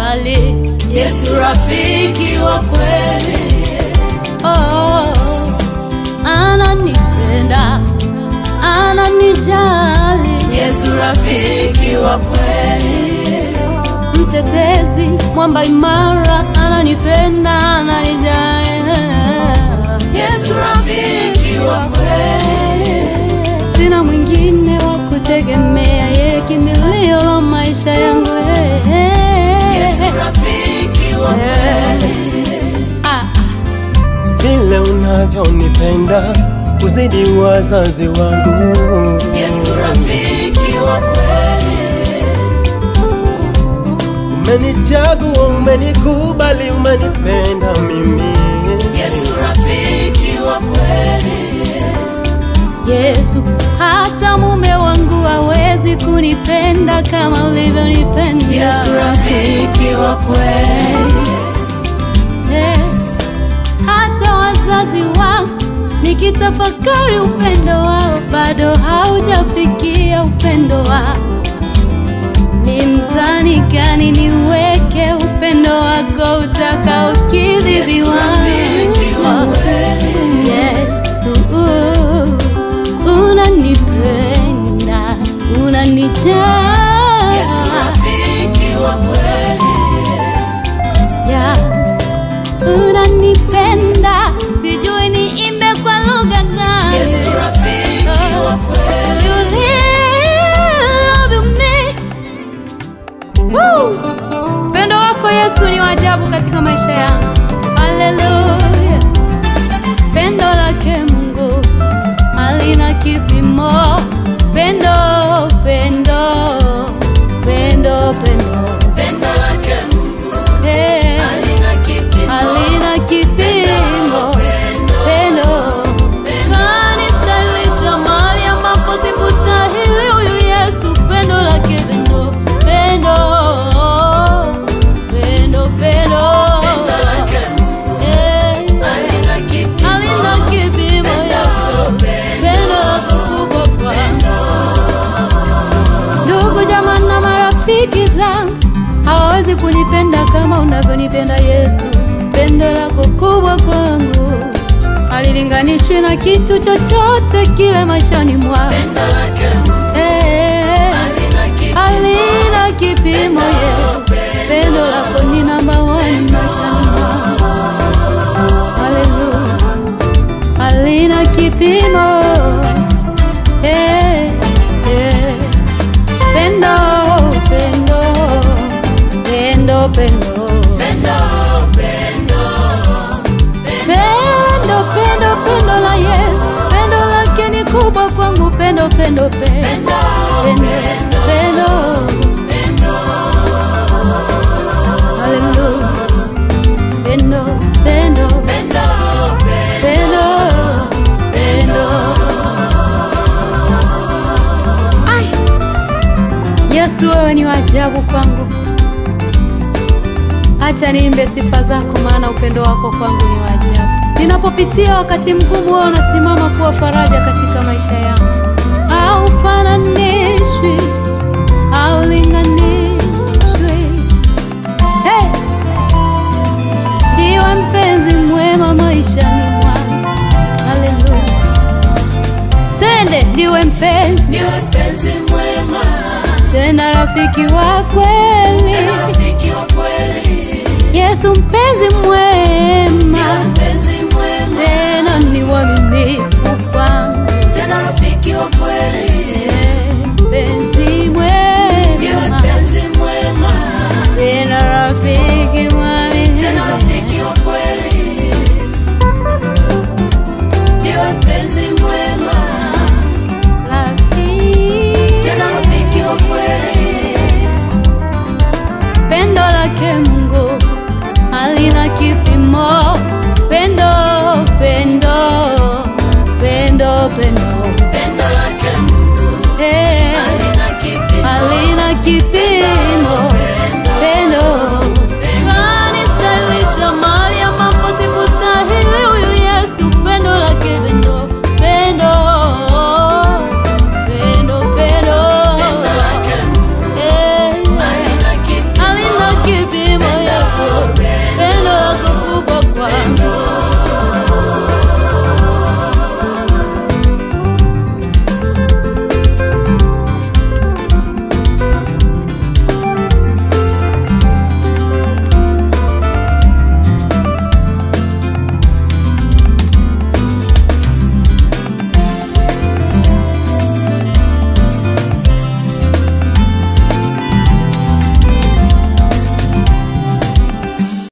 ananijali Yesu rafiki wa kweli, oh, ananipenda ananijali Yesu rafiki wa kweli, mtetezi mwamba imara ananipenda ananijali Yesu rafiki wa kweli, sina mwingine wa kutegemea yeye kimbilio la maisha yangu Yesu rafiki wa kweli, Ah, vile unavyonipenda kuzidi wazazi wangu Yesu rafiki wa kweli, umenichagua umenikubali umenipenda mimi Yesu rafiki wa kweli, Yesu, hata mume wangu hawezi kunipenda kama ulivyonipenda. Yesu rafiki wa kweli, Eh, hata wazazi wangu nikitafakari upendo wao bado haujafikia upendo wao. Ni mzani gani niweke upendo wako utakaokidhi Yesu viwango? rafiki wa kweli, Yesu, unanipenda, unanijali. Yesu rafiki wa kweli, Ya, unanipenda, sijui niimbe kwa lugha gani. Yesu rafiki wa kweli, Do you really love me? Woo! Upendo wako Yesu ni wa ajabu katika maisha yangu. Haleluya. Pendo lake Mungu halina kipimo. Pendo, pendo, pendo, pendo. pendo lake Mungu Hey, halina kipimo, halina kipimo. Pendo kanistahilisha mahali ambapo sikustahili. Huyu Yesu, pendo lake pendo, pendo, pendo, pendo. pendo lake Mungu Eh, halina kipimo, halina kipimo Yesu, pendo lako kubwa kwangu. Ndugu jamaa na marafiki zangu hawawezi kunipenda kama unavyonipenda Yesu. Pendo lako kubwa kwangu halilinganishwi na kitu chochote kile maishani mwangu. pendo lake Mungu Eh, halina kipimo, halina kipimo Yesu. Pendo lako ni namba one maishani mwangu. Haleluya, halina kipimo. Eh, eh. Pendo, pendo, pendo, pendo. pendo, pendo, Pendo, pendo, pendo la Yesu, pendo lake ni kubwa kwangu, pendo, pendo, pendo, pendo, pendo. Haleluya, pendo, pendo, pendo, pendo, pendo. Ai, Yesu wewe ni wa ajabu kwangu. Acha niimbe sifa zako, maana upendo wako kwangu ni wa ajabu. Ninapopitia wakati mgumu, wewe unasimama kuwa faraja katika maisha yangu. Haufananishwi, haulinganishwi. Hey! Ndiwe mpenzi mwema maishani mwangu. Haleluya. Twende, ndiwe mpenzi ndiwe mpenzi mwema, tena rafiki wa kweli. tena rafiki wa kweli, Yesu mpenzi mwema, ndiwe mpenzi mwema, tena ni mwaminifu kwangu. tena rafiki wa kweli,